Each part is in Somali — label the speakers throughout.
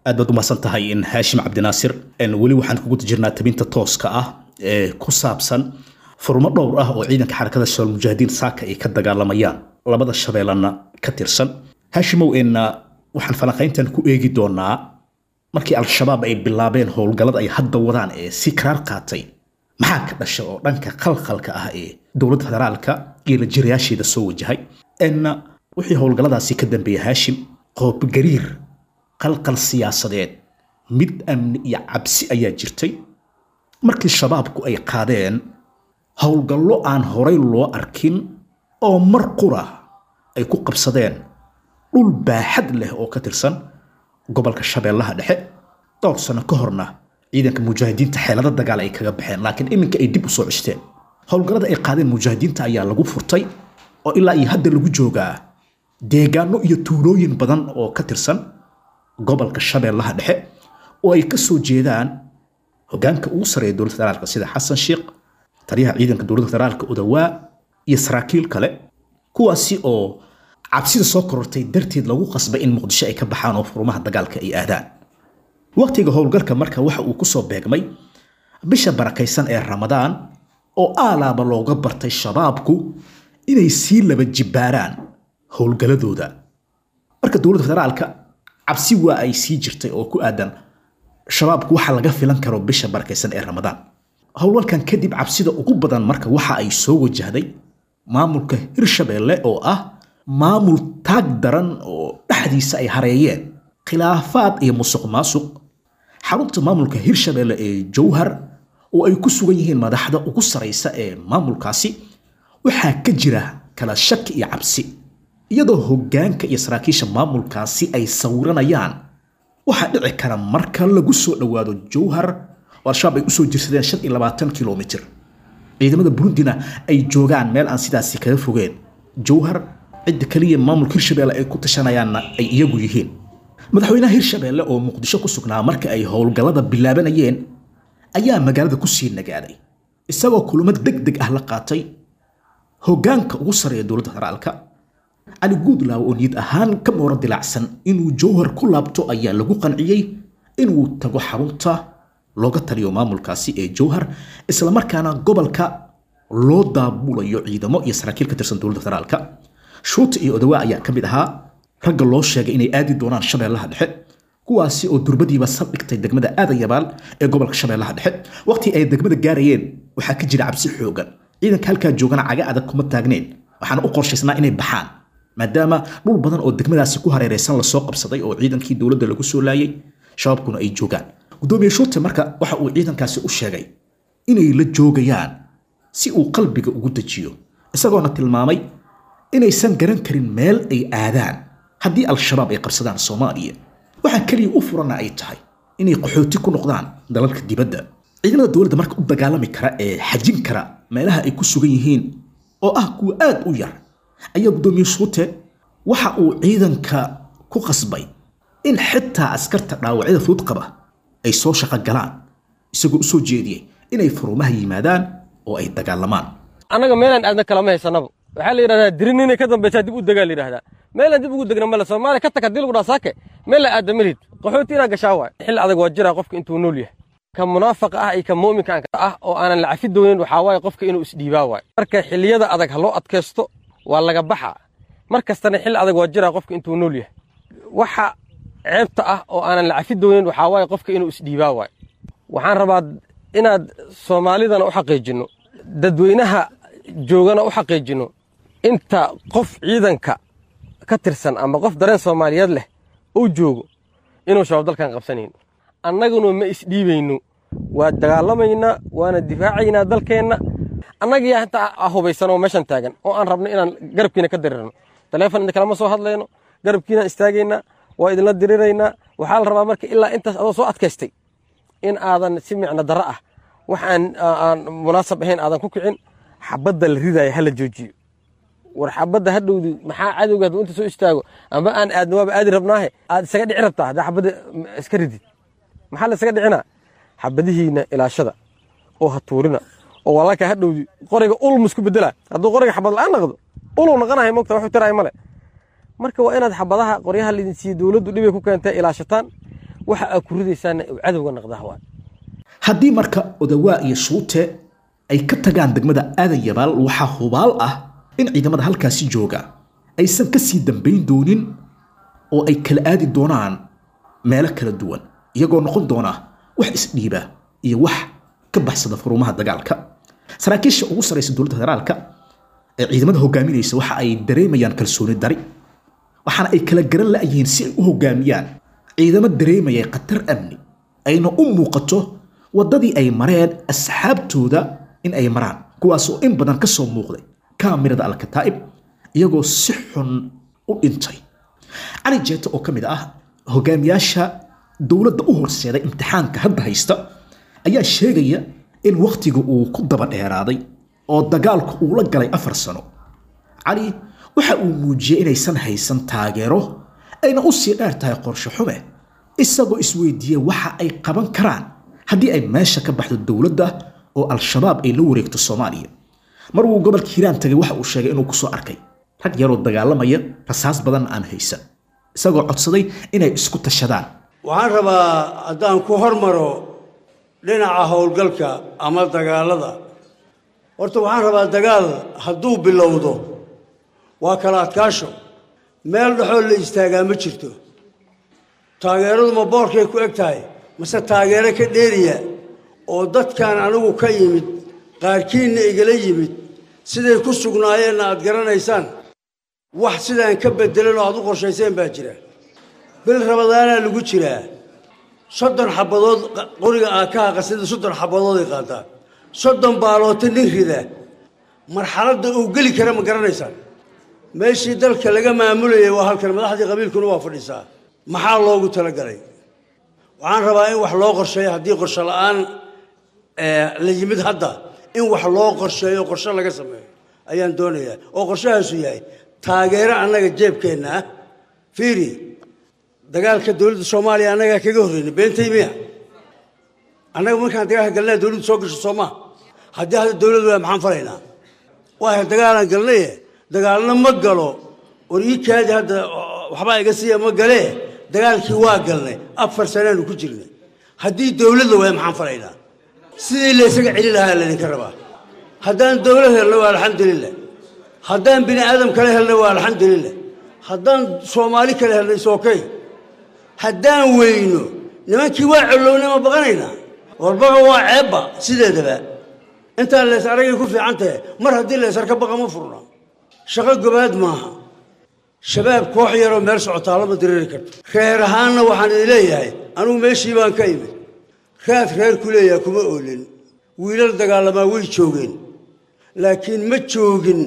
Speaker 1: aad baad umahadsan tahay in haashim cabdinaasir weli waxaan kugu jirnaa tabinta tooska ah ee ku saabsan furmo dhowr ah oo ciidanka xarakada shabaal mujaahidiin saaka ay ka dagaalamayaan labada shabeellana ka tirsan haashimow enna waxaan falanqayntan ku eegi doonaa markii al-shabaab ay bilaabeen howlgallada ay hadda wadaan ee si karaar qaatay maxaa ka dhasha oo dhanka khalkhalka ah ee dowladda federaalka iyo la jirayaasheeda soo wajahay enna wixii howlgalladaasi ka dambeeya haashim qoobgariir qalqal siyaasadeed mid amni iyo cabsi ayaa jirtay markii shabaabku ay qaadeen howlgallo aan horay loo arkin oo mar qura ay ku qabsadeen dhul baaxad leh oo ka tirsan gobolka shabeellaha dhexe dhowr sano ka horna ciidanka mujaahidiinta xeelado dagaal ay kaga baxeen laakiin iminka ay dib u soo cishteen howlgallada ay qaadeen mujaahidiinta ayaa lagu furtay oo ilaa iyo hadda lagu joogaa deegaano iyo tuulooyin badan oo ka tirsan gobolka shabeellaha dhexe oo ay ka soo jeedaan hogaanka ugu sareeya dowladda federaalka sida xasan sheekh taliyaha ciidanka dowladda federaalka odawaa iyo saraakiil kale kuwaasi oo cabsida soo korortay darteed lagu qasbay in muqdisho ay ka baxaan oo furmaha dagaalka ay aadaan waqtiga howlgalka marka waxa uu kusoo beegmay bisha barakaysan ee ramadaan oo aalaaba looga bartay shabaabku inay sii laba jibbaaraan howlgalladooda marka dowladda federaalka cabsi waa ay sii jirtay oo ku aadan shabaabku waxa laga filan karo bisha barakaysan ee ramadaan howlgalkan kadib cabsida ugu badan marka waxa ay soo wajahday maamulka hirshabeelle oo ah maamul taag daran oo dhexdiisa ay hareeyeen khilaafaad iyo musuq maasuq xarunta maamulka hirshabeelle ee jowhar oo ay ku sugan yihiin madaxda ugu saraysa ee maamulkaasi waxaa ka jira kala shaki iyo cabsi iyadoo hoggaanka iyo saraakiisha maamulkaasi ay sawiranayaan waxaa dhici kara marka lagu soo dhowaado jowhar oo al-shabaab ay usoo jirsadeen shan iyo labaatan kilomitir ciidamada burundina ay joogaan meel aan sidaasi kaga fogeen jowhar cidda kaliya maamulka hirshabeelle ay ku tashanayaanna ay iyagu yihiin madaxweynaha hirshabeelle oo muqdisho ku sugnaa marka ay howlgallada bilaabanayeen ayaa magaalada ku sii nagaaday isagoo kulamo deg deg ah la qaatay hoggaanka ugu sareeya dowladda federaalka cali guudlaaw oo niyad ahaan ka mooro dilaacsan inuu jowhar ku laabto ayaa lagu qanciyey inuu tago xarunta looga taliyo maamulkaasi ee jowhar islamarkaana gobolka loo daabulayo ciidamo iyo saraakiil ka tirsan dowladda federaalka shuuta iyo odawaa ayaa ka mid ahaa ragga loo sheegay inay aadi doonaan shabeellaha dhexe kuwaasi oo durbadiiba saldhigtay degmada aadayabaal ee gobolka shabeellaha dhexe waqtii ay degmada gaarayeen waxaa ka jira cabsi xoogan ciidanka halkaa joogana caga adag kuma taagneen waxaana u qorshaysnaa inay baxaan maadaama dhul badan oo degmadaasi ku hareeraysan lasoo qabsaday oo ciidankii dowladda lagu soo laayay shabaabkuna ay joogaan gudoomiye shuute marka waxa uu ciidankaasi u sheegay inay la joogayaan si uu qalbiga ugu dejiyo isagoona tilmaamay inaysan garan karin meel ay aadaan haddii al-shabaab ay qabsadaan soomaaliya waxaa keliya u furana ay tahay inay qaxooti ku noqdaan dalalka dibadda ciidamada dowladda marka u dagaalami kara ee xajin kara meelaha ay ku sugan yihiin oo ah kuwa aad u yar ayaa gudoomiye shuute waxa uu ciidanka ku qasbay in xitaa askarta dhaawacyada fudud qaba ay soo shaqo galaan isagoo u soo jeediyey inay furumaha yimaadaan oo ay dagaalamaan
Speaker 2: annaga meelaan aadna kalama haysanaba waxaa la yidhahdaa dirin inay ka dambaysaa dib u degaa la yidhahdaa meelaan dib ugu degna male soomaaliya ka tag haddii lagu dhaa saake meel la aadda malid qaxooti inaa gashaa waay xilli adag waa jiraa qofka intuu nool yahay ka munaafaqa ah iyo ka mu'minka ah oo aanan la cafi doonin waxaa waaye qofka inuu isdhiibaa waay marka xilliyada adag ha loo adkaysto waa laga baxaa mar kastana xilli adag waa jiraa qofka intuu nool yahay waxa ceebta ah oo aanan la cafi doonin waxaa waaye qofka inuu isdhiibaa waay waxaan rabaa inaad soomaalidana u xaqiijinno dadweynaha joogana u xaqiijinno inta qof ciidanka ka tirsan ama qof dareen soomaaliyeed leh uu joogo inuu shabaab dalkan qabsanayno annaguna ma isdhiibayno waa dagaalamaynaa waana difaacaynaa dalkeenna annagiyaa intaa hubaysanoo meeshan taagan oo aan rabno inaan garabkiina ka dirirno taleefon idin kalama soo hadlayno garabkiinaan istaagaynaa waa idinla diriraynaa waxaa la rabaa marka ilaa intaas adoo soo adkaystay in aadan si micno darro ah wax aan munaasab ahayn aadan ku kicin xabadda la ridaaya ha la joojiyo war xabadda hadhowdi maxaa cadowga hadduu inta soo istaago amba aan aadna waaba aadi rabnaahe aad isaga dhici rabtaa haddaa xabadda iska ridid maxaa la isaga dhicinaa xabadihiina ilaashada oo ha tuurina oo walaalkaa hadhowdi qoriga ul musku bedela hadduu qoriga xabad la'aan naqdo uluu naqanahay mogta waxu tiraay male marka waa inaad xabadaha qoryaha laydin siiye dowladdu dhibay ku keentay ilaashataan waxa aad ku ridaysaana uu cadowga naqdaa waay
Speaker 1: haddii marka odawaa iyo shuute ay ka tagaan degmada aadan yabaal waxaa hubaal ah in ciidamada halkaasi jooga aysan ka sii dambayn doonin oo ay kala aadi doonaan meelo kala duwan iyagoo noqon doona wax isdhiiba iyo wax ka baxsada furumaha dagaalka saraakiisha ugu sarraysa dowladda federaalka ee ciidamada hogaaminaysa waxa ay dareemayaan kalsooni dari waxaana ay kala garan la'yihiin si ay u hogaamiyaan ciidamo dareemaya khatar amni ayna u muuqato waddadii ay mareen asxaabtooda in ay maraan kuwaasoo in badan ka soo muuqday kaamirada alkataa'ib iyagoo si xun u dhintay cali jeeto oo ka mid ah hogaamiyaasha dowladda u horseeday imtixaanka hadda haysta ayaa sheegaya in wakhtiga uu ku daba dheeraaday oo dagaalku uu la galay afar sano cali waxa uu muujiyey inaysan haysan taageero ayna u sii dheer tahay qorshe xume isagoo isweydiiya waxa ay qaban karaan haddii ay meesha ka baxdo dowladda oo al-shabaab ay la wareegto soomaaliya mar uu gobolka hiiraan tagay waxa uu sheegay inuu kusoo arkay rag yaroo dagaalamaya rasaas badan aan haysan isagoo codsaday inay isku tashadaan
Speaker 3: waxaan rabaa haddaan ku hormaro dhinaca howlgalka ama dagaalada horta waxaan rabaa dagaal hadduu bilowdo waa kala adkaasho meel dhexoo la istaagaa ma jirto taageeradu ma boorkay ku eg tahay mase taageero ka dheeriya oo dadkan anigu ka yimid qaarkiinna igala yimid siday ku sugnaayeenna aad garanaysaan wax sidaan ka bedelan oo aad u qorshayseen baa jira bil rabadaanaa lagu jiraa soddon xabadood qoriga aakaha qasida soddon xabadooday qaataa soddon baaloota nin rida marxaladda uu geli kara ma garanaysaan meeshii dalka laga maamulayay waa halkan madaxdii qabiilkuna waa fadhiisaa maxaa loogu talagalay waxaan rabaa in wax loo qorsheeyo haddii qorshe la'aan la yimid hadda in wax loo qorsheeyo qorshe laga sameeyo ayaan doonayaa oo qorshahaasu yahay taageero annaga jeebkeenna ah fiiri dagaalka dowladda soomaaliya annagaa kaga horreynay beentay miya annaga markaan dagaalka galnaa dowladdu soo gasho soo maha haddii hadda dowlad waa maxaan falaynaa waa dagaalaan galnaye dagaalna ma galo war ii kaadi hadda waxbaa iga siiya ma galee dagaalkii waa galnay afar sanaanu ku jirnay haddii dowladda waaya maxaan falaynaa sidii la ysaga celi lahaa laydinka rabaa haddaan dowlad helno waa alxamdulilah haddaan bini aadam kale helno waa alxamdulilah haddaan soomaali kale helno isokay haddaan weyno nimankii waa collowna ma baqanaynaa warbaga waa ceebba sideedaba intaan lees aragay ku fiican tahe mar haddii leesar ka baqa ma furna shaqo gobaad maaha shabaab koox yaroo meel socotaa lama diriri karto reer ahaanna waxaan idin leeyahay anugu meeshii baan ka imid raad reer ku leeyaha kuma oolin wiilal dagaalamaa way joogeen laakiin ma joogin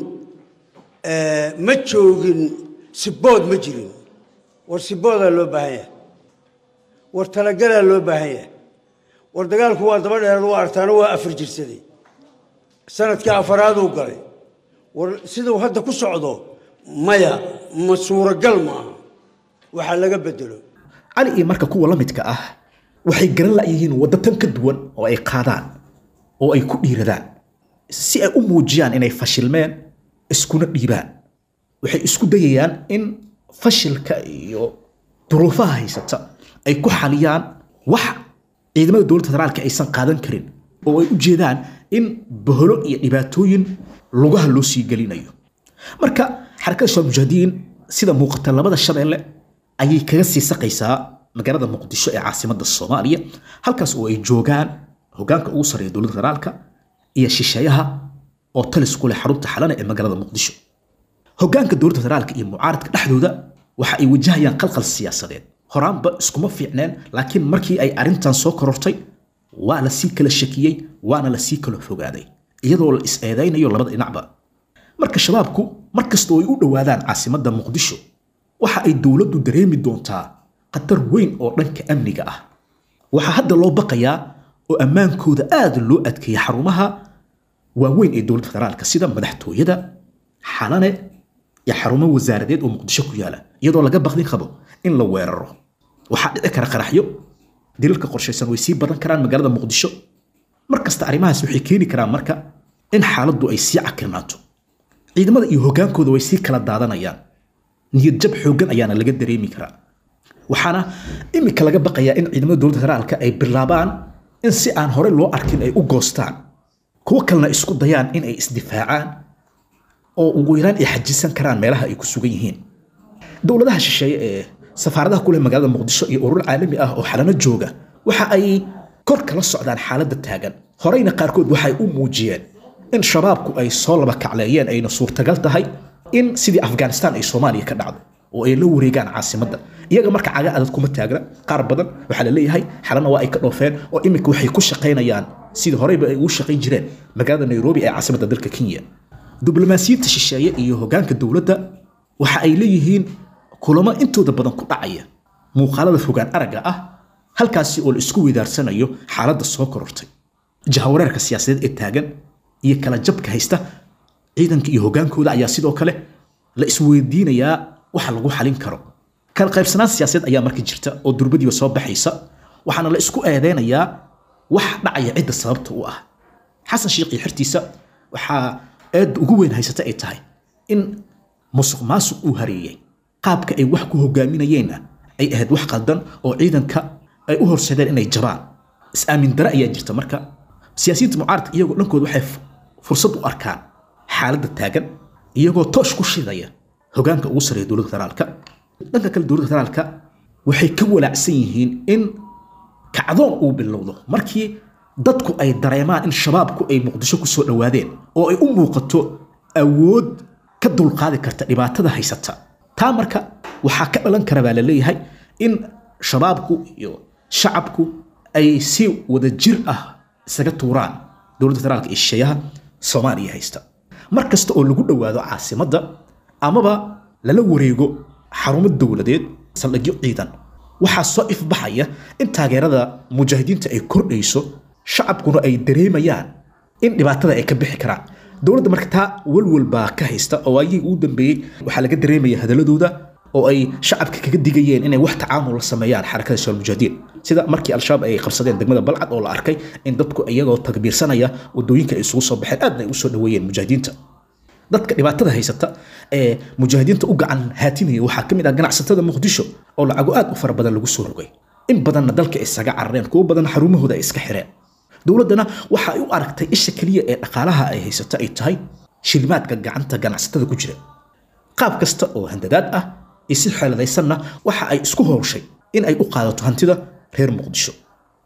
Speaker 3: ma joogin sibood ma jirin war siboodaa loo baahan yahay war talagalaa loo baahan yahay war dagaalku waa daba dheeraad waa artaano waa afar jirsaday sanadkii afaraaduu galay war siduu hadda ku socdo maya ma suuragal maaha waxaa laga bedelo
Speaker 1: cali iyo marka kuwa la midka ah waxay garan la'yihiin waddo tan ka duwan oo ay qaadaan oo ay ku dhiiradaan si ay u muujiyaan inay fashilmeen iskuna dhiibaan waxay isku dayayaan in fashilka iyo duruufaha haysata ay ku xaliyaan wax ciidamada dowladda federaalka aysan qaadan karin oo ay u jeedaan in boholo iyo dhibaatooyin lugaha loo sii gelinayo marka xarakada shabaab mujaahidiin sida muuqata labada shabeelle ayay kaga sii saqaysaa magaalada muqdisho ee caasimadda soomaaliya halkaas oo ay joogaan hogaanka ugu sarreeya dowladda federaalka iyo shisheeyaha oo talis ku leh xarunta xalana ee magaalada muqdisho hogaanka dowladda federaalka iyo mucaaradka dhexdooda waxa ay wajahayaan qalqal siyaasadeed horaanba iskuma fiicneen laakiin markii ay arrintan soo korortay waa la sii kala shakiyey waana la sii kala fogaaday iyadoo la is eedaynayo labada dhinacba marka shabaabku mar kastoo ay u dhowaadaan caasimadda muqdisho waxa ay dowladdu dareemi doontaa khatar weyn oo dhanka amniga ah waxaa hadda loo baqayaa oo ammaankooda aad loo adkeeyay xarumaha waaweyn ee dowladda federaalka sida madaxtooyada xalane iyo xarumo wasaaradeed oo muqdisho ku yaala iyadoo laga baqdin qabo in la weeraro waxaa dhici kara qaraxyo dilalka qorshaysan way sii badan karaan magaalada muqdisho mar kasta arrimahaas waxay keeni karaan marka in xaaladdu ay sii cakirnaato ciidamada iyo hogaankooda way sii kala daadanayaan niyad jab xooggan ayaana laga dareemi karaa waxaana imika laga baqayaa in ciidamada dowladda federaalka ay bilaabaan in si aan hore loo arkin ay u goostaan kuwo kalena isku dayaan in ay isdifaacaan oo ugu yaraan ay xajisan karaan meelaha ay ku sugan yihiin dowladaha shisheeye ee safaaradaha ku leh magaalada muqdisho iyo urur caalami ah oo xalano jooga waxa ay kor kala socdaan xaaladda taagan horeyna qaarkood waxay u muujiyeen in shabaabku ay soo laba kacleeyeen ayna suurtagal tahay in sidii afghanistan ay soomaaliya ka dhacdo oo ay la wareegaan caasimadda iyaga marka caga adag kuma taagna qaar badan waxaa la leeyahay xalana waa ay ka dhoofeen oo iminka waxay ku shaqaynayaan sidii horeyba ay ugu shaqayn jireen magaalada nairobi ee caasimadda dalka kenya diblomaasiyiinta shisheeye iyo hogaanka dowladda waxa ay leeyihiin kulamo intooda badan ku dhacaya muuqaalada fogaan aragga ah halkaasi oo la isku weydaarsanayo xaaladda soo korortay jahawareerka siyaasadeed ee taagan iyo kala jabka haysta ciidanka iyo hogaankooda ayaa sidoo kale la isweydiinayaa waxa lagu xalin karo kala qaybsanaan siyaasadeed ayaa marka jirta oo durbadiiba soo baxaysa waxaana la isku eedeynayaa wax dhacaya cidda sababta u ah xasan sheikh iyo xirtiisa waxaa eedda ugu weyn haysata ay tahay in musuq maasuq uu hareeyey qaabka ay wax ku hogaaminayeenna ay ahayd wax qaldan oo ciidanka ay u horseedeen inay jabaan is-aamin dare ayaa jirta marka siyaasiyiinta mucaaradka iyagoo dhankooda waxay fursad u arkaan xaaladda taagan iyagoo toosh ku shidaya hogaanka ugu sareeya dowladda federaalka dhanka kale dowladda federaalka waxay ka walaacsan yihiin in kacdoon uu bilowdo markii dadku ay dareemaan in shabaabku ay muqdisho ku soo dhowaadeen oo ay u muuqato awood ka dulqaadi karta dhibaatada haysata taa marka waxaa ka dhalan kara baa la leeyahay in shabaabku iyo shacabku ay si wada jir ah isaga tuuraan dowladda federaalka iyo shisheeyaha soomaaliya haysta mar kasta oo lagu dhowaado caasimadda amaba lala wareego xarumo dowladeed saldhigyo ciidan waxaa soo ifbaxaya in taageerada mujaahidiinta ay kordhayso shacabkuna ay dareemayaan in dhibaatada ay ka bixi karaan dowladda marka taa walwal baa ka haysta oo waayihii ugu dambeeyey waxaa laga dareemaya hadaladooda oo ay shacabka kaga digayeen inay wax tacaamul la sameeyaan xarakada shabaab mujaahidiin sida markii al-shabaab ay qabsadeen degmada balcad oo la arkay in dadku iyagoo takbiirsanaya wadooyinka ay isugu soo baxeen aadna ay u soo dhoweeyeen mujaahidiinta dadka dhibaatada haysata ee mujaahidiinta u gacan haatinaya waxaa ka mid ah ganacsatada muqdisho oo lacago aad u fara badan lagu soo rogay in badanna dalka isaga carareen kuwo badan xarumahooda ay iska xireen dowladdana waxa ay u aragtay isha keliya ee dhaqaalaha ay haysato ay tahay shilimaadka gacanta ganacsatada ku jira qaab kasta oo handadaad ah iyo si xeeladaysanna waxa ay isku howshay in ay u qaadato hantida reer muqdisho